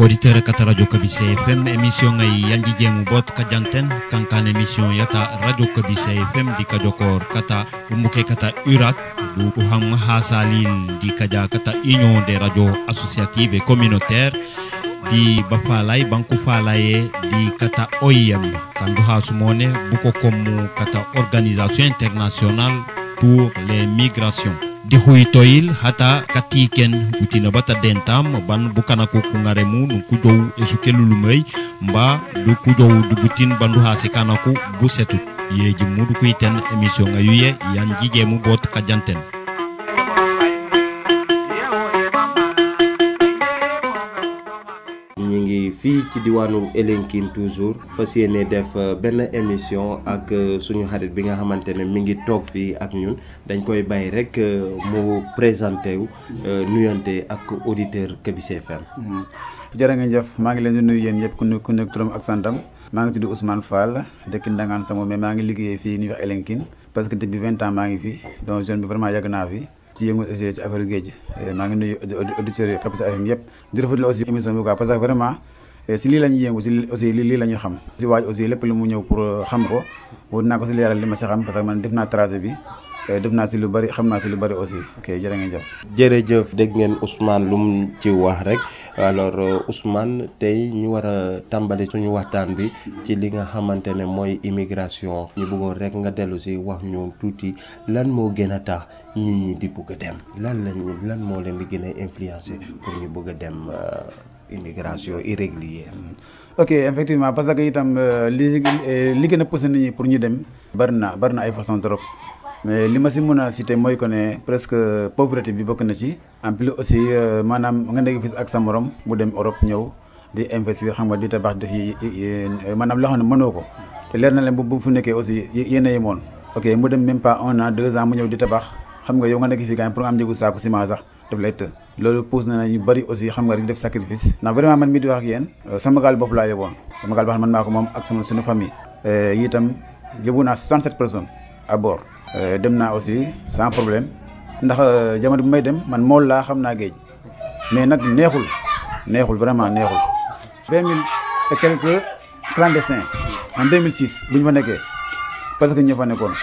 auditeur kata radio kabise fm émission ngay yanji jemu bot ka janten kankan émission yata radio kabise fm di ka jokor kata umbuke kata urat du uham hasalil di kaja kata union des radios associatives et communautaires di bafalay banku falaye di kata OIM kandu hasumone buko komu kata organisation internationale pour les migrations di huytoyil hata katiken utina bata dentam ban bukana ko kungare mu nu kujow esu kelulumay mba du kujow du butin bandu hase kana ko busetu yeji mudu kuiten émission ngayuye yan jijemu bot kajanten ñi ngi fii ci diwaanu Elinkine toujours fas yéene def benn émission ak suñu xarit bi nga xamante ne mi ngi toog fii ak ñun dañ koy bàyyi rek mu présenté wu nuyante ak auditeur Kabise FM. jërë ngeen jëf maa ngi leen di nuyu yéen yëpp ku nekk ku nekk turam ak santam maa ngi tudd Ousmane Fall dëkk Ndangaan sama mais maa ngi liggéeyee fii ñuy wax Elinkine parce que depuis vingt ans maa ngi fi donc jeune bi vraiment yàgg naa fi. ci yëngu aussi ci affaire géej maa ngi nuyu auditeurs yi Kabise FM yëpp di rafetlu aussi émission bi quoi parce que vraiment si lii la ñuy yëngu si aussi lii la ñu xam si waaj aussi lépp lu mu ñëw pour xam ko wut naa ko si leeral li ma si xam parce que man def naa tracé bi def naa si lu bari xam naa si lu bari aussi ok jërë ngeen jëf jërëjëf dégg ngeen Ousmane lu mu ci wax rek alors Ousmane tey ñu war a tàmbali suñu waxtaan bi ci li nga xamante ne mooy immigration ñu bëggoon rek nga dellu si wax ñu tuuti lan moo gën a tax nit ñi di bëgg a dem lan lañ lan moo leen di gën a influencer pour ñu bëgg a dem immigration irrégulière. ok effectivement parce que itam li li gën a poussé nit ñi pour ñu dem bari na bari na ay façon trop mais li ma si mën a citer mooy que ne presque pauvreté bi bokk na ci en plus aussi maanaam nga nekk fii ak sa morom mu dem Europe ñëw di investir xam nga di tabax def yi maanaam loo xam ne mënoo ko te leer na leen bu bu fu nekkee aussi yéen a yemoon ok mu dem même pas un an deux ans mu ñëw di tabax xam nga yow nga nekk fii quand pour nga am njëgu saako ciment sax daf lay të loolu pousse na ñu bëri aussi xam nga rek def sacrifice ndax vraiment man mii di wax ak yéen sama gaal bopp laa yóbboon sama gaal boo xam ne man maa ko moom ak sama suñu famille yi itam yóbbu naa 67 personnes à bord dem naa aussi sans problème ndax jamono bi may dem man mool laa xam naa géej mais nag neexul neexul vraiment neexul vingt mille et quelques clandestins en 2006 bu ñu fa nekkee parce que ñoo fa nekkoon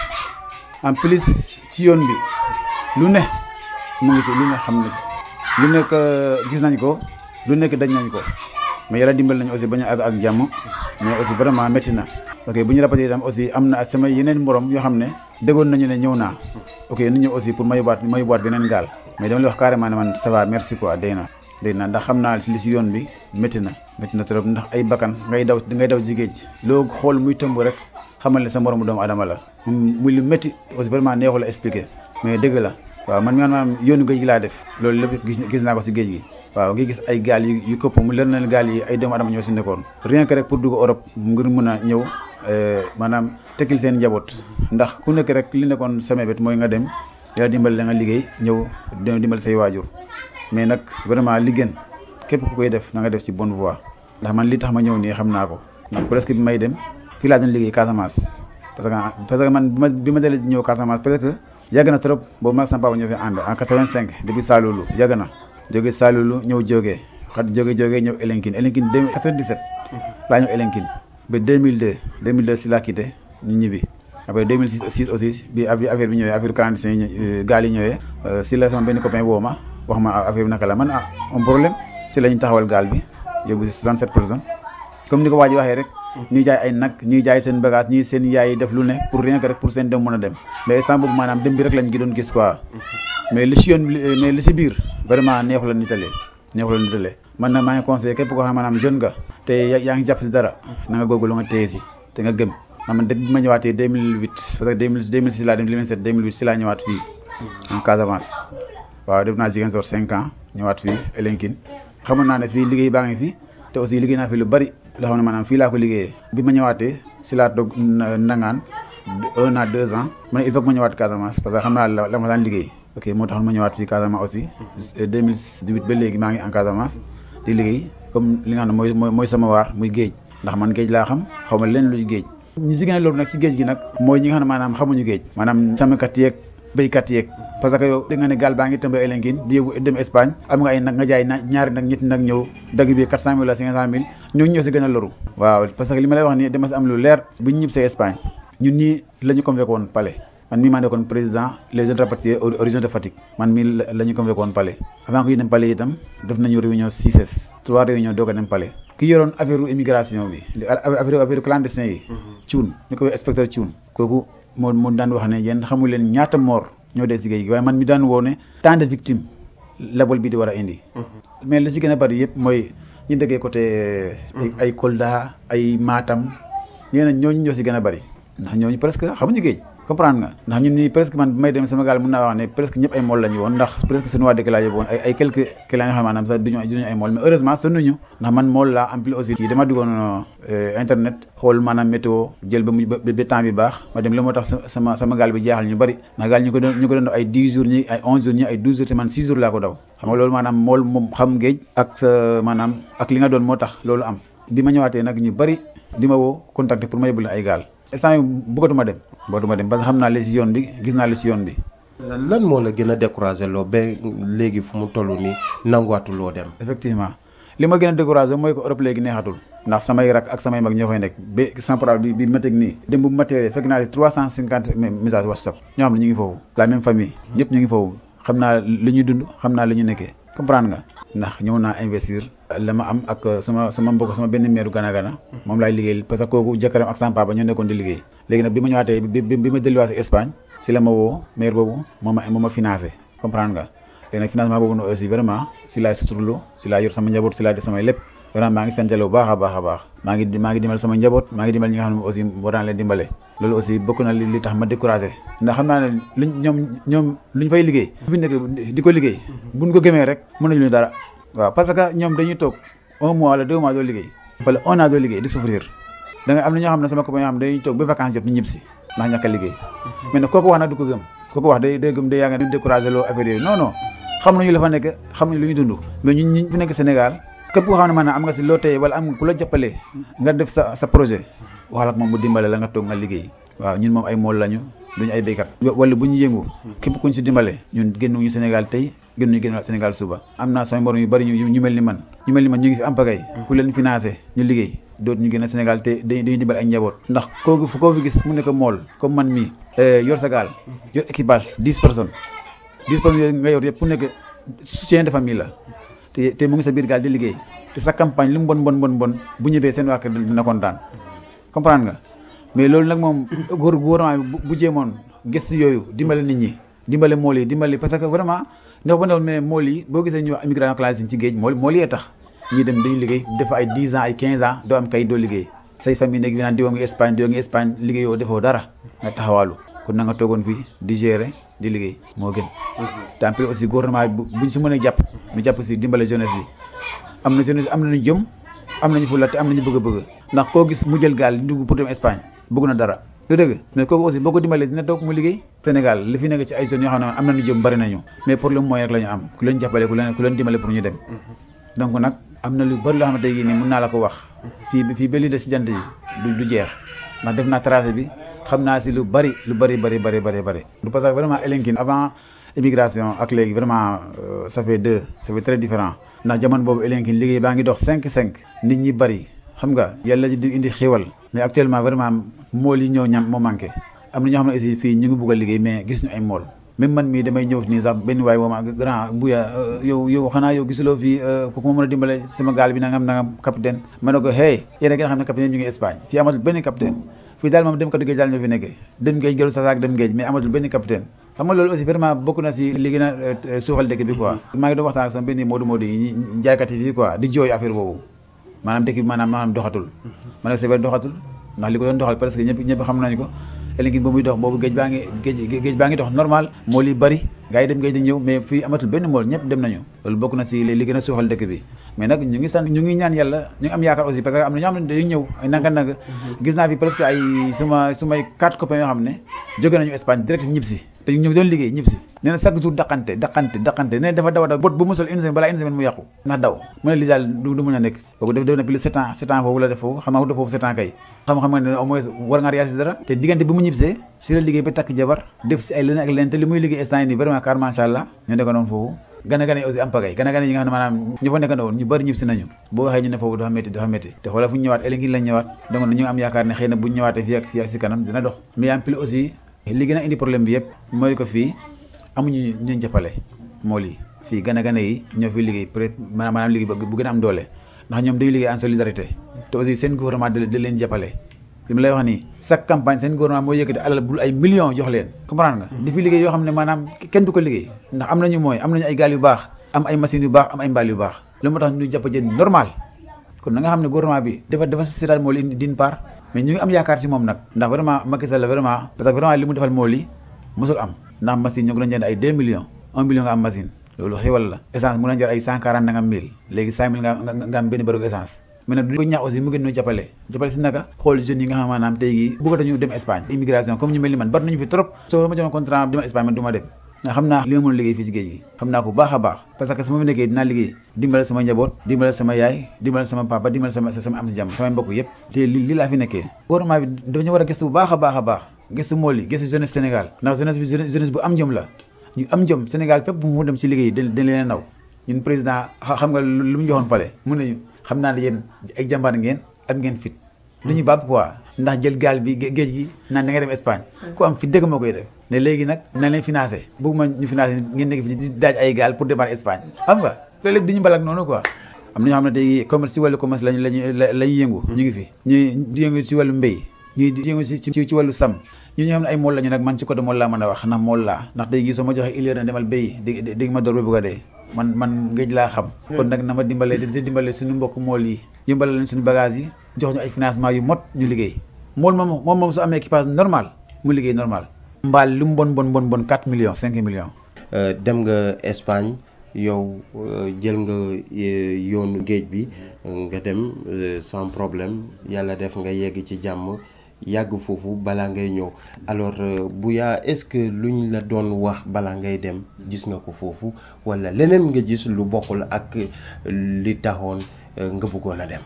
en plus ci yoon bi lu ne mu ngi si lu ne xam na ci lu nekk gis nañ ko lu nekk dañ nañ ko mais yàlla dimbal nañu aussi bañ a àgg ak jàmm mais aussi vraiment métti na ok bu ñu répété itam aussi am na sama yeneen morom yoo xam ne déggoon nañu ne ñëw naa ok nu ñëw aussi pour ma yóbbuwaat ma yóbbuwaat beneen gaal mais dama lay wax carrément ne man ça va merci quoi day na day na ndax xam naa li si yoon bi métti na métti na trop ndax ay bakkan ngay daw ngay daw ci géej loo xool muy tëmb rek xamal ne sa moromu doomu adama la muy lu métti aussi vraiment neexul a expliquer mais dëgg la waaw man maanaam yoonu géej gi laa def loolu lépp gis gis naa ko si géej gi waaw ngi gis ay gaal yu yu këpp mu leer na gaal yi ay doomu adama ñoo si nekkoon rien que rek pour dugg Europe ngir mun a ñëw maanaam tekkil seen njaboot ndax ku nekk rek li nekkoon sama bét mooy nga dem yàlla dimbali la nga liggéey ñëw dimbali say waajur mais nag vraiment li gën képp ku koy def na nga def si bonne voie ndax man li tax ma ñëw nii xam naa ko ndax presque bi may dem fii laa doon liggéey Casamance parce que parce que man bi ma bi ma dalee ñëw Casamance peut-être que yàgg na trop boobu ma sama papa ñoo fi ànd en 85 depuis Saloulou yàgg na jóge Saloulou ñëw jógee xat jóge jógee ñëw Elinkine Elinkine 97 laa ñëw Elinkine ba 2002 2002 si laa quitté ñu ñibbi après 2006 aussi bi affaire bi ñëwee affaire clandestin yi gaal yi ñëwee si la sama benn copain woo ma wax ma affaire bi naka la man ah un problème si la ñu taxawal gaal bi yóbbu si 67 personnes comme ni ko waa ji waxee rek ñuy jaay ay nag ñuy jaay seen bagage ñii seen yaay yi def lu ne pour rien que rek pour seen dem mën a dem mais instant boobu maanaam dem bi rek lañ gi doon gis quoi mais li si yoon mais li si biir vraiment neexu la nitalee neexu la nitalee man nag maa ngi conseillé képp koo xam maanaam jeune nga te yaa ngi jàpp si dara na nga góorgóorlu nga téye si te nga gëm man depuis bi ma ñëwaatee 2008 parce que 2006 laa dem 2007 2008 si laa ñëwaat fii en Casamance waaw def naa Ziguinchor 5 ans ñëwaat fii Elinkine xamoon naa ne fii liggéey baa ngi fi te aussi liggéey naa fi lu bari loo xam ne maanaam fii laa ko liggéeyee bi ma ñëwaatee si laa toog nangaan un an deux ans ma ne il faut que ma ñëwaat Casamance parce que xam naa la la ma daan liggéey ok moo taxoon ma ñëwaat fii Casamance aussi 2018 ba léegi maa ngi en Casamance di liggéey comme li nga xam ne mooy mooy sama waar muy géej ndax man géej laa xam xaw ma leen luy géej ñi si gën a loolu nag si géej gi nag mooy ñi nga xam ne maanaam xamuñu géej maanaam sàmmkat yeeg béykat yeeg parce que yow da nga ne gaal baa ngi tëmba Elinkine di yóbbu dem Espagne am nga ay nag nga jaay na ñaari nag ñetti nag ñëw dagg bi quatre cent mille wala cinq cent mille ñooñu ñoo si gën a loru waaw parce que li ma lay wax nii dama si am lu leer bu ñu ñib see Espagne ñun ñii la ñu convoqué woon palais man mii maa nekkoon président les jeunes rapatriés origine de Fatick man mii la ñu convoqué woon palais avant que ñu dem palais itam def nañu réunion six trois réunions doog a dem palais ki yoroon affaire immigration bi affaire affaire clandestin yi cuun ñu ko inspecteur cuun kooku moo moo daan wax ne yéen xamul leen ñaata moor ñoo dee si géej gi waaye man mi daan woo ne tant de victimes labol bi di war a indi mais li si gën a bari yëpp mooy ñu dëggee côté ay Kolda ay Matam nee na ñooñu ñoo si gën a bari ndax ñooñu presque xamuñu géej comprendre nga ndax ñun ñii presque man bi may dem sama gaal mën naa wax ne presque ñëpp ay mool la ñu woon ndax presque suñu waa dëkk laa yóbbu woon ay ay quelques clients yoo xam maanaam sax duñu duñu ay mool mais heureusement sonnuñu ndax man mool laa en plus aussi kii dama duggoon internet xool maanaam météo jël ba mu ba temps bi baax ma dem la moo tax sama sama gaal bi jaaxal ñu bari ndax gaal ñu ko doon ñu ko doon def ay 10 jours ñi ay 11 jours ñi ay 12 jours te man 6 jours laa ko daw xam nga loolu maanaam mool moom xam géej ak sa maanaam ak li nga doon moo tax loolu am bi ma ñëwaatee nag ñu bari di ma woo contacter pour ma yóbbu leen ay gaal instant yi bëggatuma dem bëggatuma dem parce que xam naa li si yoon bi gis naa li si yoon bi lan moo la gën a découragé loo ba léegi fu mu toll nii nanguwaatuloo dem effectivement li ma gën a découragé mooy ko Europe léegi neexatul ndax samay rak ak samay mag ñoo fay nekk ba sans problème bi bi ma teg nii dem bu matériel fekk naa si trois cent cinquante messages WhatsApp ñoo xam ne ñu ngi foofu la même famille ñëpp ñu ngi foofu xam naa li ñuy dund xam naa li ñu nekkee comprendre nga ndax ñëw naa investir la ma am ak sama sama mbokk sama benn meeru gana gana moom laay liggéeyal parce que kooku jëkkëram ak sama papa ñoo nekkoon di liggéey léegi nag bi ma ñëwaatee bi ma delluwaat si Espagne si la ma woo maire boobu moo ma moo ma financé comprendre nga léegi nag financement boobu noonu aussi vraiment si laay suturlu si laay yor sama njaboot si laay def samay lépp vraiment maa ngi santale bu baax a baax a baax maa ngi maa ngi dimbal sama njaboot maa ngi dimbal ñi nga xam ne aussi war naa leen dimbale loolu aussi bokk na li li tax ma découragé ndax xam naa ne luñ ñoom ñoom luñ fay liggéey bu fi nekk di ko liggéey buñ ko gëmee rek mën nañu ñu dara waaw parce que ñoom dañuy toog un mois wala deux mois doo liggéey wala un an doo liggéey di souffrir da nga am na ñoo xam ne sama copain yoo xam ne dañuy toog ba vacances jot ñu ñib si ndax ñàkk a liggéey mais nag kooku wax nag du ko gëm kooku wax day day gëm day yaa nga découragé loo affaire yooyu non non xam nañu la fa nekk xam nañu lu ñu dund mais ñun ñi fi nekk Sénégal képp koo xam ne maanaam am nga si loo tey wala am ku la jàppale nga def sa sa projet waxal ak moom mu dimbale la nga toog nga liggéey waaw ñun moom ay mool lañu duñu ay béykat wala bu ñu yëngu képp kuñ si dimbale ñun génnuñu Sénégal tey génnuñu génn Sénégal suba am naa sama morom yu bari ñu ñu mel ni man ñu mel ni man ñu ngi fi am pagay ku leen financé ñu liggéey dootu ñu génn Sénégal te dañuy dimbale ak njaboot ndax koo fu koo fi gis mu nekk mool comme man mii yor sa gaal yor équipage dix personnes dix personnes yooyu nga yor yëpp ku nekk soutien de famille la te te mu ngi sa biir gaal di liggéey te sa campagne lu mu bon bon bon bon bu ñëwee seen waa kër dina kontaan comprendre nga mais loolu nag moom góor gouvernement bi bu jéemoon gëstu yooyu dimbale nit ñi dimbale mool yi dimbale parce que vraiment ndax ba newul mais mool yi boo gisee ñu wax immigration clandestine ci géej mool mool yee tax ñii dem dañuy liggéey def ay 10 ans ay 15 ans doo am kayit doo liggéey say famille nekk bi naan diwoo ngi Espagne diwoo ngi Espagne liggéeyoo defoo dara nga taxawaalu kon na nga toogoon fii di gérer di liggéey moo gën te en plus aussi gouvernement bi buñ si mën a jàpp ñu jàpp si dimbale jeunesse bi am na jeunesse am nañu jëm am nañu fulla te am nañu bëgg a bëgg ndax koo gis mu jël gaal dugg pour dem Espagne bëgg na dara lu dëgg mais kooku aussi boo ko dimbalee dina toog mu liggéey Sénégal li fi nekk ci ay jeunes yoo xam ne am nañu jëm bari nañu mais pour le moyen rek la ñu am ku leen jàppale ku leen ku leen dimbale pour ñu dem donc nag am na lu bari loo xamante ne nii mën naa la ko wax fii fii ba lii de si jant yi du du jeex ndax def naa tracé bi xam naa si lu bari lu bari bari bari bari bari du parce que vraiment Elinkine avant immigration ak léegi vraiment ça fait deux ça fait très différent ndax jamono boobu Elinkine liggéey baa ngi dox cinq cinq nit ñi bari xam nga yàlla di indi xéwal mais actuellement vraiment mool yi ñëw ñam moo manqué am na ñoo xam ne aussi fii ñu ngi bugg a liggéey mais gis ñu ay mool même man mii damay ñëw nii sax benn waay wooma grand buya yow yow xanaa yow gisuloo fii ku ma mën a dimbale sama gaal bi nangam nangam capitaine ma ne ko hey yéen a gën a xam ne capitaine ñu ngi Espagne fii amatul benn capitaine fii daal moom dem katu géej daal ñoo fi nekkee dem géej jëlu sa saak dem géej mais amatul benn capitaine xam nga loolu aussi vraiment bokk na si li gën a suuxal dëkk bi quoi maa ngi doon waxtaan ak sama benn moodu moodu yi jaaykat yi fii quoi di jooy affaire boobu maanaam dëkk bi maanaam maanaam doxatul ma ne c'est vrai doxatul ndax li ko doon doxal parce que ñëpp ñëpp xam nañu ko Elinkine ba muy dox boobu géej baa ngi géej géej baa ngi dox normal moo li bari gars yi dem ngay di ñëw mais fii amatul benn mool ñëpp dem nañu loolu bokk na si li gën a suuxal dëkk bi mais nag ñu ngi sant ñu ngi ñaan yàlla ñu ngi am yaakaar aussi parce que am na ñoo xam ne dañuy ñëw ay nanga nanga gis naa fi presque ay suma sumay quatre copains yoo xam ne jóge nañu Espagne direct ñib si te ñu doon liggéey ñib si nee na chaque jour daqante daqante daqante nee dafa daw a daw bot bu musal une semaine balaa une semaine mu yàqu ndax daw mu ne lii daal du du mën a nekk kooku def def na plus sept ans sept ans foofu la def foofu xam nga def foofu sept ans kay xam xam nga ne au moins war nga riyaasi dara te diggante bi mu ñibsee si la liggéey ba takk jabar def si ay leneen ak leneen te li muy liggéey instant yi nii vraiment car macha allah ñu nekk noonu foofu gana gana yi aussi am pagay gana gana yi nga xam ne maanaam ñu fa nekk woon ñu bëri ñib si nañu boo waxee ñu ne foofu dafa métti dafa métti te xoolal fu ñu ñëwaat ëllëg lañ ñëwaat donc ñu am yaakaar ne xëy na bu ñu ñëwaatee fii ak fii ak si kanam dina dox mais en plus aussi li gën a indi problème bi yëpp mooy ko fii amuñu ñu jàppale moo lii fii gana gana yi ñoo fi liggéey peut être maanaam liggéey bu gën a am doole ndax ñoom dañuy liggéey en solidarité te aussi seen gouvernement da leen jàppale li ma lay wax nii chaque campagne seen gouvernement moo yëkkati alal bul ay millions jox leen comprendre nga di fi liggéey yoo xam ne maanaam kenn du ko liggéey ndax am nañu mooy am nañu ay gaal yu baax am ay machines yu baax am ay mbaal yu baax loolu moo tax ñu jàpp jën normal kon na nga xam ne gouvernement bi dafa dafa seetaan moo li d'une part mais ñu ngi am yaakaar si moom nag ndax vraiment Macky Sall vraiment parce que vraiment li mu defal moo li mosul am ndax machine ñu ngi doon jënd ay 2 millions 1 million nga am machine loolu xéwal la essence mu na jar ay 140 na nga am 1000 léegi 5000 nga nga am benn bërigo essence mais nag du ko ñaax aussi mu gën ñu jàppale jàppale si naka xool jeunes yi nga xam maanaam tey gi bëggatuñu dem Espagne immigration comme ñu mel ni man bari nañu fi trop soo ma joxoon contrat dema Espagne man du ma dem nga xam naa li ma mën a liggéey fii si géej gi xam naa ko baax a baax parce que su ma fi nekkee dinaa liggéey dimbale sama njaboot dimbale sama yaay dimbale sama papa dimbale sama sama am si jàmm samay mbokk yëpp te li li laa fi nekkee gouvernement bi dañu war a gëstu bu baax a baax a baax gëstu mool yi gëstu jeunesse Sénégal ndax jeunesse bi jeunesse bu am jom la ñu am jom Sénégal fépp bu mu dem si liggéey dañ dañ leen naw ñun président xam nga lu mu joxoon pale mun nañu xam naa ne yéen ay jàmbaar ngeen am ngeen fit lu ñu bàpp quoi ndax jël gaal bi géej gi naan da nga dem Espagne ku am fi dëgg moo koy def ne léegi nag nañ leen financé bëgguma ñu financé ngeen nekk fi di daaj ay gaal pour démarrer Espagne xam nga loolu lépp di ñu balak noonu quoi am na ñoo xam ne tey commerce si wàllu commerce lañu lañu lañuy yëngu ñu ngi fi ñuy di yëngu si wàllu mbéy ñuy di yëngu si ci wàllu sam ñu ñoo xam ne ay mool lañu nag man ci côté mool laa mën a wax ndax mool laa ndax tey gi soo ma joxee illéer na demal béy di di ma door ba bëgg a dee man man géej laa xam kon nag na ma dimbale di dimbale suñu mbokk mool yi yëmbale leen suñu bagage yi jox ñu ay financement yu mot ñu liggéey mool moom moom moom su amee équipage normal mu liggéey normal mbaal lu mu bon bon bon bon 4 millions 5 millions dem nga Espagne yow jël nga yoonu géej bi nga dem sans problème yàlla def nga yegg ci jàmm yàgg foofu balaa ngay ñëw alors bu yaa est-ce que luñ la doon wax balaa ngay dem gis nga ko foofu walla leneen nga gis lu bokkul ak li taxoon nga bëggoon a dem.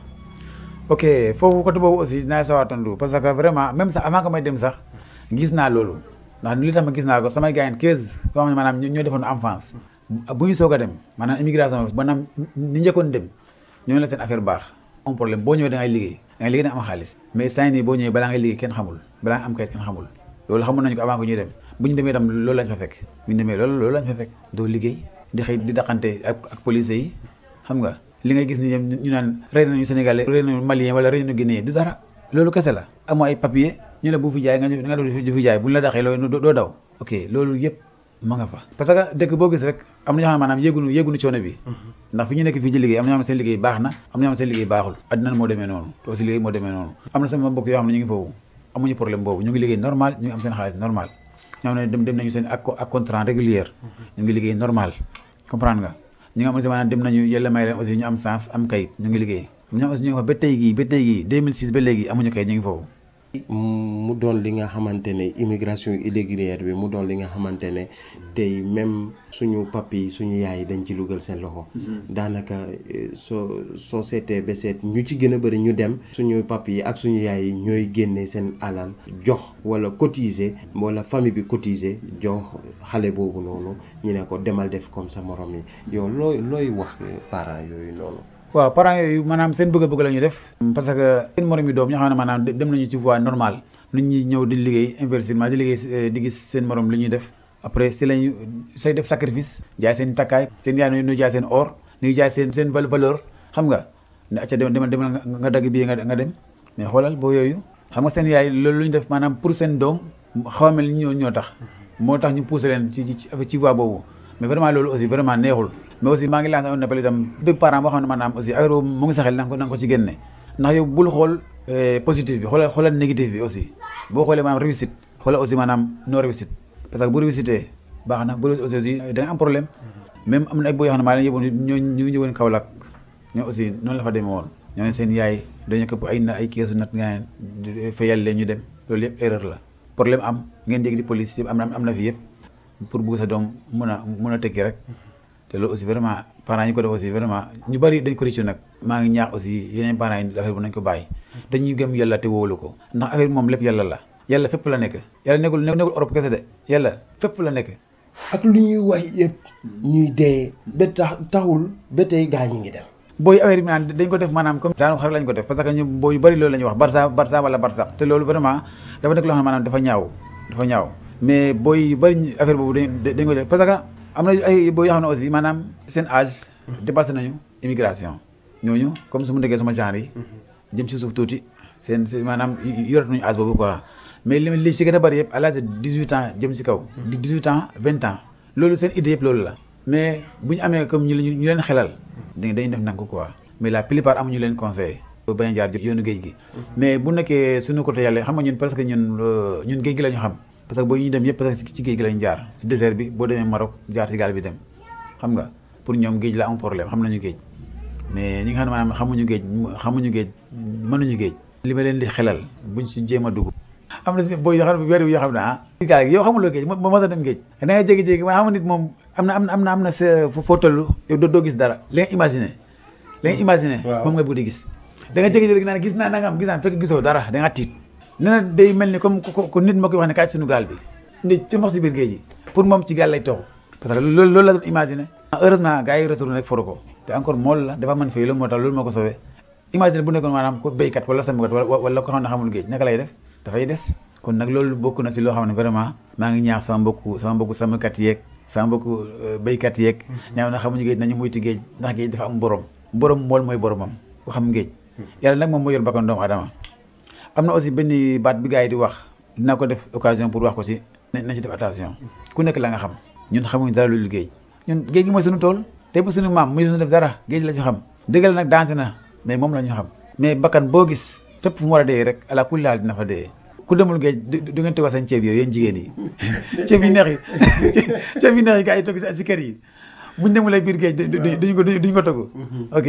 ok foofu côté boobu aussi dinaa sawar tontu parce que vraiment même sax avant que may dem sax gis naa loolu ndax li tax ma gis naa ko samay gars yi 15 koo xam ne maanaam ñoo defoon enfance bu ñu soog a dem maanaam immigration maanaam ni njëkkoon dem ñoo la seen affaire baax. am problème boo ñëwee da ngay liggéey da ngay liggéey da nga am xaalis mais saa nii boo ñëwee balaa ngay liggéey kenn xamul balaa nga am kayit kenn xamul loolu xamoon nañu ko avant que ñuy dem bu ñu demee itam loolu lañ fa fekk bu ñu demee loolu loolu lañ fa fekk doo liggéey di xëy di daqante ak ak police yi xam nga li ngay gis ni ñu naan rey nañu sénégalais rey nañu malien wala rey nañu guinéen du dara loolu kese la amoo ay papier ñu ne bu fi jaay nga nga def du fi jaay bu ñu la daxee loolu doo daw ok loolu yëpp ma nga fa parce que dëkk boo gis rek am na ñoo xam ne maanaam yéegunu yéegunu coono bi ndax fi ñu nekk fii ci liggéey am na ñoo xam ne seen liggéey baax na am na ñoo xam ne seen liggéey baaxul addina moo demee noonu te aussi liggéey moo demee noonu am na sama mbokk yoo xam ne ñu ngi foofu amuñu problème boobu ñu ngi liggéey normal ñu ngi am seen xaalis normal ñoo xam ne dem dem nañu seen ak ak contrat régulier ñu ngi liggéey normal comprendre nga ñi nga xam ne maanaam dem nañu yàlla may leen aussi ñu am sens am kayit ñu ngi liggéey am ñoo aussi ñu ngi fa ba tey gii ba tey gii 2006 ba léegi amuñu kayit ñu ngi foofu mu doon li nga xamante ne immigration irrégulière bi mu doon li nga xamante ne tey même suñu papi suñu yaay dañ ci lugal seen loxo daanaka soo soo seetee ba seet ñu ci gën a bëri ñu dem suñu papi yi ak suñu yaay yi ñooy génne seen alal jox wala cotiser wala famille bi cotiser jox xale boobu noonu ñu ne ko demal def comme sa morom yi yow looy looy wax parents yooyu noonu waaw parents yooyu maanaam seen bëgg-bëgg la ñuy def parce que seen morom yi doom ñoo xam ne maanaam dem nañu ci voie normale nit ñi ñëw di liggéey investissement di liggéey di gis seen morom li ñuy def après si lañu say def sacrifice jaay seen takkaay seen yaay nu jaay seen or nu jaay seen seen valeur xam nga ne acca demal demal nga dagg bii nga nga dem mais xoolal boo yooyu xam nga seen yaay loolu lu ñu def maanaam pour seen doom xaw a mel ni ñoo ñoo tax moo tax ñu poussé leen ci ci ci voie boobu mais vraiment loolu aussi vraiment neexul mais aussi maa ngi lancé un appel itam bépp parent boo xam ne maanaam aussi affaire boobu mu ngi saxel na nga ko na nga ko ci génne ndax yow bul xool positif bi xoolal xoolal négatif bi aussi boo xoolee maanaam réussite xoolal aussi maanaam non réussite parce que bu réussite baax na bu dee aussi aussi da nga am problème même am na ay boo yoo xam ne maa leen yóbboon ñoo ñu ngi ñëwoon Kaolack ñoo aussi noonu la fa demee woon ñoo ne seen yaay dañu këpp ay na ay keesu nat nga fayal leen ñu dem loolu yëpp erreur la problème am ngeen jéggi di police yëpp am na am na fi yëpp pour bugg sa doom mun a mun a tekki rek te loolu aussi vraiment parents yi ko def aussi vraiment ñu bari dañ ko rëccu nag maa ngi ñaax aussi yeneen parents yi affaire bu nañ ko bàyyi dañuy gëm yàlla te wóolu ko ndax affaire bi moom lépp yàlla la yàlla fépp la nekk yàlla nekkul nekkul Europe kese de yàlla fépp la nekk ak lu ñuy wax yëpp ñuy dee ba tax taxul ba tey gaa ñi ngi dem booy affaire bi naan dañ ko def maanaam comme genre xar lañ ko def parce que ñu booy yu bari loolu la ñuy wax barça barça wala barça te loolu vraiment dafa nekk loo xam ne maanaam dafa ñaaw dafa ñaaw mais booy yu bari affaire boobu dañ dañ ko def parce que am na ay booy yoo xam ne aussi maanaam seen âge dépassé nañu immigration ñooñu comme su mu nekkee sama genre yi jëm si suuf tuuti seen seen maanaam yorat nañu âge boobu quoi mais li li si gën a bari yëpp à l'âge de dix huit ans jëm si kaw di dix huit ans vingt ans loolu seen idée yëpp loolu la mais bu ñu amee comme ñu ñu leen xelal dañuy def nank quoi mais la plupart amuñu leen conseil bañ a jaar yoonu géej gi mais bu nekkee suñu côté yàlla xam nga ñun presque ñun ñun géej gi la ñu xam parce que boo ñu dem yëpp parce que ci géej gi lañ jaar si désert bi boo demee Maroc jaar si gaal bi dem xam nga pour ñoom géej la am problème xam nañu géej mais ñi nga xam ne maanaam xamuñu géej xamuñu géej mënuñu géej li ma leen di xelal buñ si jéem a dugg am na si booy yoo xam ne weer yoo xam ne ah gaal gi yow xamuloo géej moo mos a dem géej da nga jékki-jékki ma xam nit moom am na am na am na am na sa foo toll yow doo gis dara li nga imaginer li nga imaginer moom nga bëgg di gis da nga jékki-jékki naan gis naa nangam gis naa fekk gisoo dara da nga tiit nee na day mel ni comme ko nit moo koy wax ne kaay suñu gaal bi nit ci mox si biir géej gi pour moom ci gaal lay toxu parce que loolu loolu la doon imaginer heureusement gars yi retourné rek foru ko te encore mool la dafa mën fii loolu moo tax loolu moo ko sauvé imaginer bu nekkoon maanaam ko béykat wala sàmmkat wala ko xam ne xamul géej naka lay def dafay des kon nag loolu bokk na si loo xam ne vraiment maa ngi ñaax sama mbokku sama mbokku sàmmkat yeeg sama mbokku béykat yeeg ñaaw na xamuñu géej nañu moytu géej ndax géej dafa am borom borom mool mooy boromam ku xam géej yàlla nag moom moo yor bakkan doomu adama am na aussi benn baat bi gars yi di wax dinaa ko def occasion pour wax ko si nañ ci def attention ku nekk la nga xam ñun xamuñu dara lu géej ñun géej gi mooy suñu tool te bu suñu maam muy suñu def dara géej la ñu xam dëggal nag dansé na mais moom la ñu xam mais bakkan boo gis fépp fu mu war a dee rek ala kulli haal dina fa dee ku demul géej du ngeen togg seen ceeb yooyu yéen jigéen yi ceeb yi neex yi ceeb yi neex yi gars yi togg si kër yi buñ demulee biir géej duñ ko duñ ko togg ok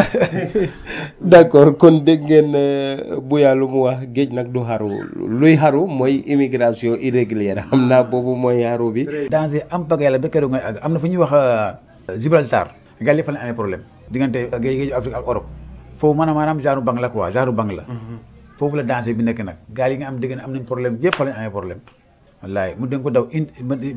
d'accord kon dégg ngeen Buya lu mu wax géej nag du xaru luy xaru mooy immigration irrégulière xam naa boobu mooy xaru bi danger am pag yàlla ba keroog ngay àgg am na fu ñuy wax Gibraltar gaal yi fa lañ amee problème diggante géej géeju Afrique ak Europe foofu maanaam maanaam genre bang la quoi genre bang la foofu la danger bi nekk nag gaal yi nga am dégg am nañ problème yëpp fa lañ amee problème wallaay mu danga ko daw une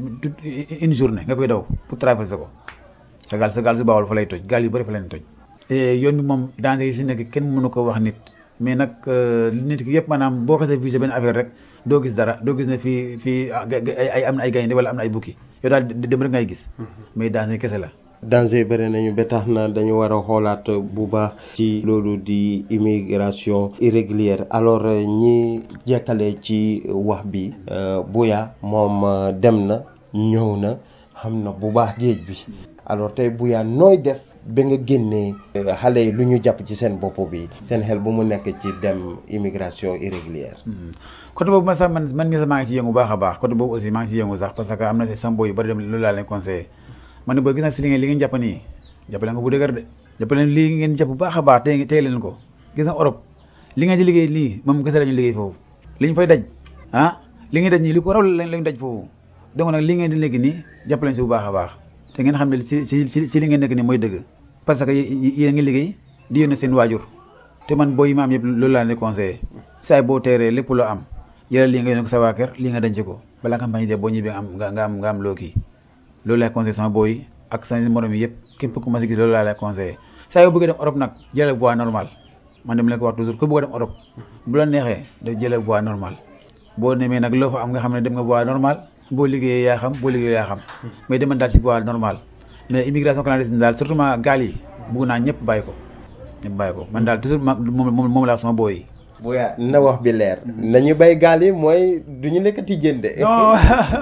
une journée nga koy daw pour traverser ko sa gaal sa gaal su baawal fa lay toj gaal yu bëri fa lañ toj yoon bi moom danger yi si nekk kenn mënu ko wax nit mais nag nit ki yëpp maanaam boo xasee visé benn affaire rek doo gis dara doo gis ne fii fii ay am na ay gaynde wala am na ay bukki yow daal dem rek ngay gis mais danger kese la danger bëri nañu ba tax na dañu war a xoolaat bu baax ci loolu di immigration irrégulière alors ñi jekkale ci wax bi Buya moom dem na ñëw na xam na bu baax géej bi alors tey Buya nooy def ba nga génnee xale yi lu ñu jàpp ci seen bopp bi seen xel bu mu nekk ci dem immigration irrégulière côté boobu man sax man man mii sax maa ngi ci yëngu baax a baax côté boobu aussi maa ngi ci yëngu sax parce que am na sama boy yu bari dem loolu laa leen conseillé man ne booy gis naa si li ngeen li ngeen jàpp nii jàppale nga bu dëgër de jàppale lii ngeen jàpp bu baax a baax tey tey leen ko gis nga Europe li nga di liggéey lii moom kese lañu liggéey foofu li ñu fay daj ah li ngeen daj nii li ko raw lañu daj foofu donc nag li ngeen di léegi nii jàppale si bu baax a baax te ngeen xam ne si si si li ngeen nekk nii mooy dëgg parce que yéen ngi liggéey di yónnee seen waajur te man booy yi ma am yëpp loolu laa leen conseillé saay boo teeree lépp loo am yàlla lii nga yónnee ko sa waa kër lii nga denc ko balaa nga bañ dee boo ñibbee am nga am nga am loo kii loolu laay conseillé sama booy ak sama morom yi yëpp képp ku ma si gis loolu laa lay conseillé saa yoo bëggee dem Europe nag jëlal voie normale man dem leen ko wax toujours ku bëgg a dem Europe bu la neexee daf jëlal voie normale boo demee nag loo fa am nga xam ne dem nga voie normale boo liggéeyee yaa xam boo liggéeyee yaa xam mais demal daal si voie normale mais immigration clandestine daal surtout ma gaal yi bugg naa ñëpp bàyyi ko ñëpp bàyyi ko man daal toujours ma moom moom laa sama booy yi Buya na wax bi leer nañu bay gaal yi mooy du ñu lekkati jënde non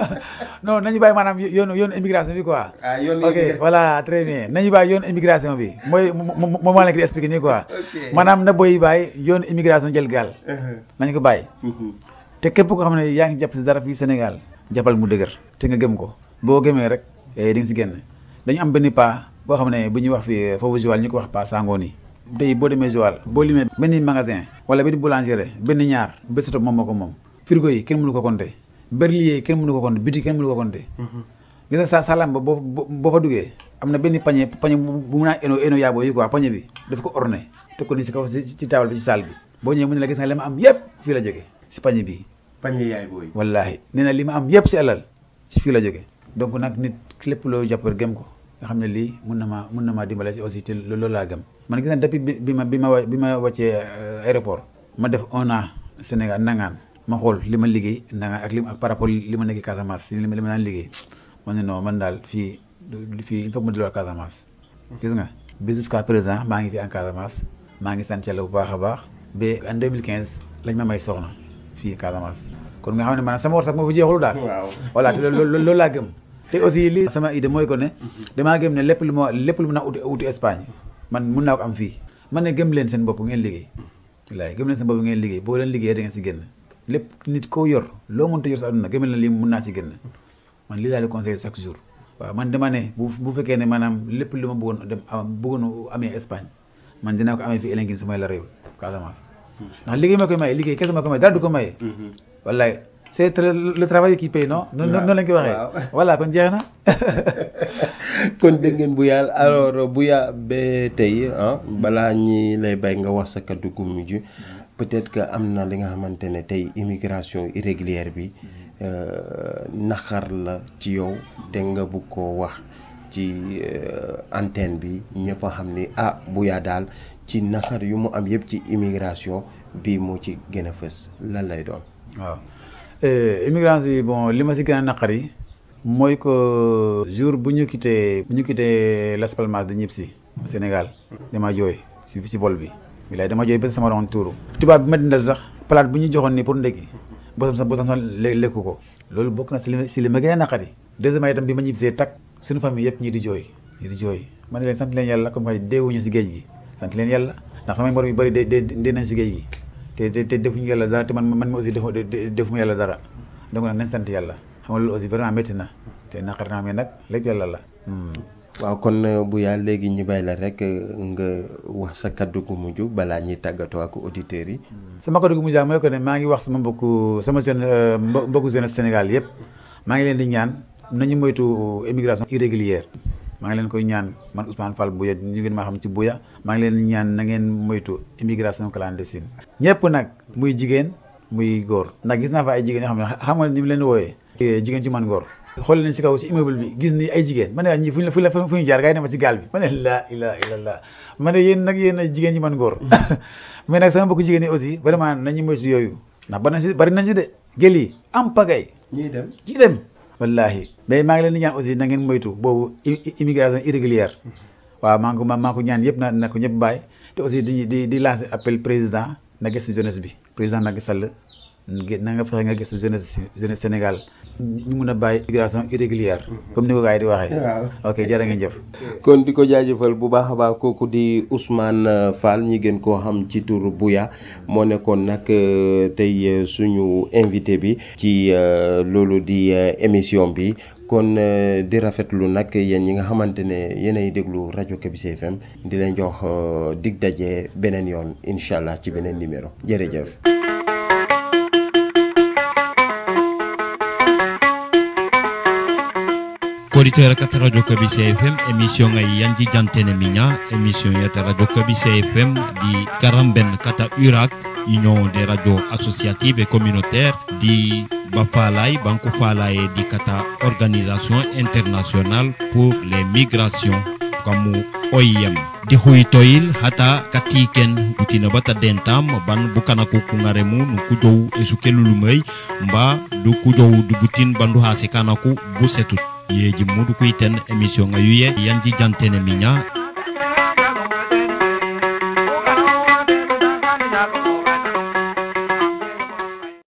non nañu bàyyi maanaam yoonu yoonu immigration bi quoi. ah yoonu ok voilà très bien nañu bàyyi yoonu immigration bi mooy moom moo leen di expliqué nii quoi. maanaam na booy bàyyi yoonu immigration jël gaal. nañu ko bàyyi. te képp koo xam ne yaa ngi jàpp si dara fii Sénégal jàppal mu dëgër te nga gëm ko boo gëmee rek di nga si génn dañu am benn pas boo xam ne bu ñuy wax fii foofu Joal ñu ko wax pas sangoon yi tey boo demee Joal boo limee benn magasin wala benn boulangerie benn ñaar bés moom moo ko moom frigo yi kenn mënu ko compter berlier kenn mënu ko compter boutique kenn mënu ko compter gis nga sa salam ba boo boo fa duggee am na benn pañe pañe bu mun a eno eno yaaboo yi quoi pañe bi daf ko orné teg ko ni si kaw ci table bi ci salle bi boo ñëwee mu ne la gis nga li ma am yëpp fii la jóge si pañe bii pañe yaay booy wallaahi nee na li ma am yëpp si alal si fii la jóge donc nag nit lépp loo jàpp gëm ko nga xam ne lii mun na maa mun na maa dimbale si aussi te loolu laa gëm man gis na depuis bi ma bi ma bi ma wàccee aéroport ma def un an Sénégal nangaan ma xool li ma liggéey nangaan ak li ak par rapport li ma nekk Casamance li ma li ma daan liggéey man ne non man daal fii fii il faut que ma delluwaat Casamance gis nga bi jusqu'à présent maa ngi fi en Casamance maa ngi sant yàlla bu baax a baax ba en 2015 lañ ma may soxna fii Casamance kon nga xam ne maanaam sama war sax moo fi jeexul daal voilà te loolu laa gëm te aussi li sama idée mooy ko ne damaa gëm ne lépp lu ma lépp lu mën a uti uti Espagne man mun naa ko am fii man ne gëm leen seen bopp ngeen liggéey wallaay gëm leen seen bopp ngeen liggéey boo leen liggéeyee da ngeen si génn lépp nit koo yor loo mënta yor sa àdduna gëm leen lii mun naa si génn man lii daal di conseillé chaque jour waaw man dama ne bu bu fekkee ne maanaam lépp lu ma bëggoon dem bëggoon amee Espagne man dinaa ko amee fii Elengin su may la réew Casamance ndax liggéey ma koy maye liggéey kese ma koy maye dara du ko maye wallaay c'est le travail qui paye non noonu lañ koy waxee voilà kon jeex na kon dégg ngeen bu yàlla alors bu ya ba tey ah balaa ñi lay bay nga wax sa kaddu gu mujj peut-être que am na li nga xamante ne tey immigration irrégulière bi naxar la ci yow te nga bugg koo wax ci antenne bi ñëpp a xam ni ah bu yaa daal ci naxar yu mu am yëpp ci immigration bi moo ci gën a fës lan lay doon. waaw immigration yi bon li ma si gën a naqar yi mooy que jour bu ñu quitté bu ñu quitté Las Palmas di ñib si Sénégal dama jooy si si vol bi. bilaay dama jooy ba sama ron tuuru tubaab bi ma dindal sax palaat bu ñu joxoon ni pour ndekki bosam sax bosam sax lekku ko loolu bokk na si li si li ma gën a naqari deuxièmement itam bi ma ñibbisee tak suñu famille yëpp ñii di jooy ñii di jooy ma ne leen sant leen yàlla comme que deewuñu si géej gi sant leen yàlla ndax samay morom yu bëri de de dee nañ si géej gi te te te defuñu yàlla dara te man man mi aussi defu defuma yàlla dara donc nag nañ sant yàlla xam nga loolu aussi vraiment métti na te naqari naa mais nag lépp yàlla la waaw kon bu yaa léegi ñu bay la rek nga wax sa kaddu gu mujj balaa ñuy tàggatoo ak auditeurs yi. sama kaddu gu mujj mooy que ne maa ngi wax sama mbokku sama jeune mbokku jeune Sénégal yëpp maa ngi leen di ñaan nañu moytu immigration irrégulière maa ngi leen koy ñaan man Ousmane Fall Bouya ñu ngeen maa xam ci Bouya maa ngi leen di ñaan na ngeen moytu immigration clandestine ñëpp nag muy jigéen muy góor ndax gis naa fa ay jigéen yoo xam ne xam nga ni mu leen wooyee jigéen ci man góor xool leen si kaw si immeuble bi gis ni ay jigéen ma ne ñii fu ñu fu ñu fu ñu jaar gars yi ne ma si gaal bi ma ne laa ilaaha illallaah ma ne yéen nag yéen jigéen ñi man góor mais nag sama mbokku jigéen ñi aussi vraiment nañu moytu yooyu ndax bari na si bari na si de gël yi am pagay ñuy dem ñuy dem wallaahi mais maa ngi leen di ñaan aussi na ngeen moytu boobu immigration irrégulière waaw maa ngi ko maa ko ñaan yëpp na na ko ñëpp bàyyi te aussi di di di lancer appel président na gëstu jeunesse bi président Macky Sall na nga fexe nga gëstu jeunesse jeunesse Sénégal ñu mun a bàyyi immigration irrégulière comme ni ko gars yi di waxee. waaw ok jërë ngeen jëf. kon di ko jaajëfal bu baax a baax kooku di Ousmane Fall ñi gën koo xam ci tur Bouya moo nekkoon nag tey suñu invité bi ci loolu di émission bi kon di rafetlu nag yéen ñi nga xamante ne yéenay déglu rajo Kabise FM di leen jox dig daje beneen yoon incha allah ci beneen numéro jërëjëf. koditeur kata radio kabise fm émission ngay yanji jantene miña émission yata radio kabise fm di karamben kata urak union des radios associatives et communautaires di bafalay banko falaye di kata organisation internationale pour les migrations kamu OIM di huytoyil hata katiken butina bata dentam ban bukana ko kungaremu nu kujow esukelulumay mba du kujow du butin bandu hase kanaku busetut yeji mudu kuiten émission nga yuye yanji jantene minya